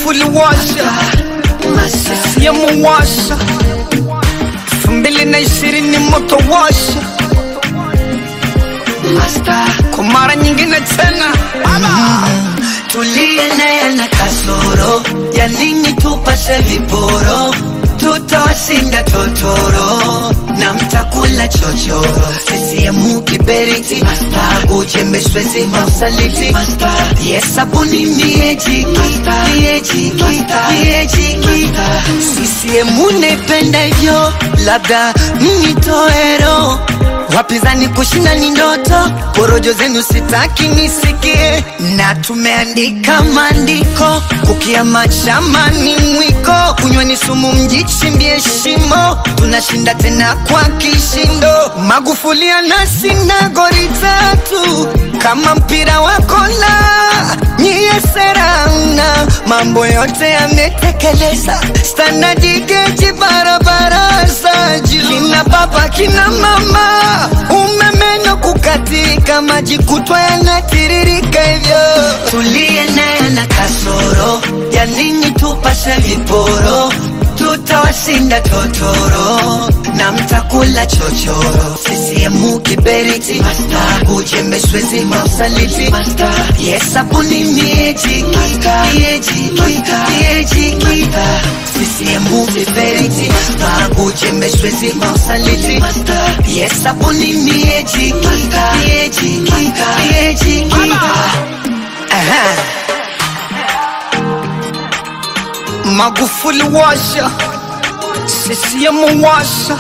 Magufuli washa, CCM washa, elfu mbili na ishirini moto washa, kwa mara nyingine tena tuliye naye na kasoro ya nini tupase viporo tutawashinda totoro na mtakula chochoro sisiemu kiberiti ujembeshwezi mausaliti yesabuni miejiki miejiki miejiki sisiemu naipenda hivyo labda mnitoero wapinzani kushinda ni ndoto, porojo zenu sitaki nisikie, na tumeandika maandiko kukiama chama ni mwiko, kunywa ni sumu, mjichimbie shimo, tunashinda tena kwa kishindo. Magufuli anashinda goli tatu kama mpira wa kola, nyie sera mna mambo yote yametekeleza, standadi geji barabara za juu, kina baba kina mama, umeme kukatika, maji kutwa yanatiririka hivyo. Tuliye naye na kasoro ya nini tupase viporo tutawashinda totoro na mtakula chochoro sisiemu kiberiti ujembeshwezi mausaliti yesabuni miejiki miejiki miejiki sisiemu kiberiti ujembeshwezi mausaliti yesabuni miejiki miejiki miejiki Aha. Magufuli washa, CCM washa,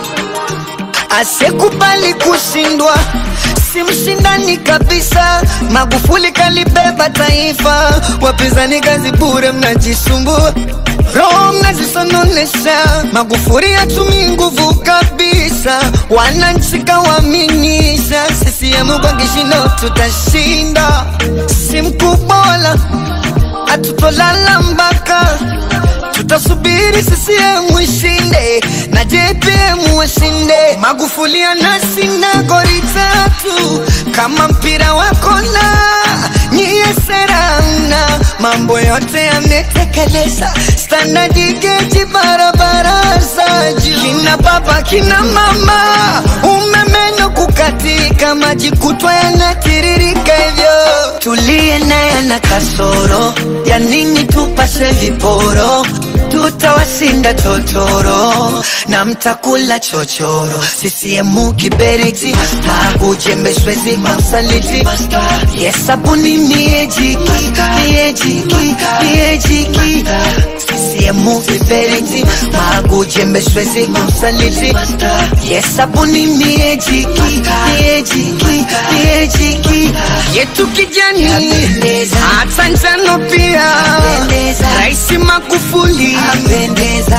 asekubali kushindwa si mshindani kabisa. Magufuli kalibeba taifa, wapinzani kazi bure, mnajisumbua roho mnazisononesha. Magufuli hatumii nguvu kabisa, wananchi kawaaminisha. CCM kwa kishindo tutashinda, si mkubola hatutolala mpaka tutasubiri CCM ishinde na JPM washinde. Magufuli anashinda goli tatu kama mpira wa kona, nyie sera mna mambo yote yametekeleza, standadi geji barabara za juu, kina baba kina mama, umeme kukatika, maji kutwa yanatiririka hivyo. Tuliye naye na kasoro ya nini tupase viporo tutawashinda totoro na mtakula chochoro sisiemu kiberiti ujembeshwezi mausaliti yesabuni miejiki miejiki miejiki sisiemu kiberiti ujembeshwezi mausaliti yesabuni miejiki miejiki miejiki yetu kijani, hata njano pia, Rais Magufuli apendeza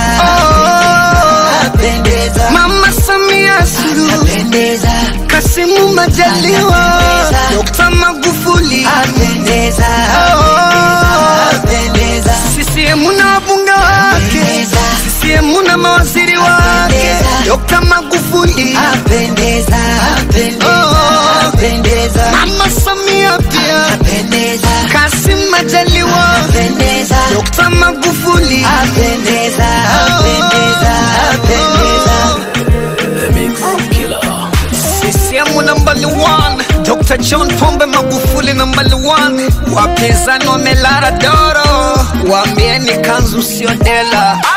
oh, apendeza Mama Samia Suluhu, apendeza Kasimu Majaliwa, Dr. Magufuli apendeza oh, apendeza CCM na wabunge wake, CCM na mawaziri wake, Dr. Magufuli apendeza apendeza Oh. apendeza Mama Samia pia, apendeza Kasim Majaliwa, apendeza Dr. Magufuli apendeza apendeza apendeza CCM number one, Dr. John Pombe Magufuli number one. Wapinzani wamelala doro, waambieni kanzu sio dela.